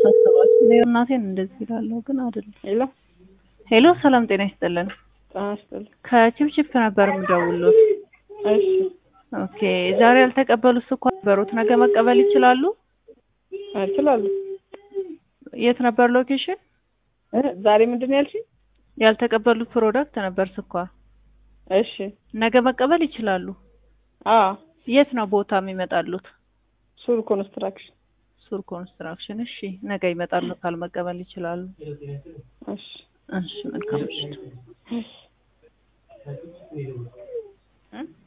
ያሳስባችሁ። እኔ እናቴን እንደዚህ ይላለሁ ግን አይደለም። ሄሎ ሄሎ ሰላም ጤና ይስጥልን። ጤና ይስጥልኝ። ከቺፕቺፕ ነበር የምደውሉት። እሺ ኦኬ ዛሬ ያልተቀበሉት ስኳር ነበሩት ነገ መቀበል ይችላሉ? እችላለሁ። የት ነበር ሎኬሽን? እ ዛሬ ምንድን ነው ያልሽኝ? ያልተቀበሉት ፕሮዳክት ነበር ስኳር። እሺ ነገ መቀበል ይችላሉ? አ የት ነው ቦታ የሚመጣሉት? ሱር ኮንስትራክሽን። ሱር ኮንስትራክሽን። እሺ ነገ ይመጣሉ። ካል መቀበል ይችላሉ። እሺ እሺ መልካም ምሽት። እሺ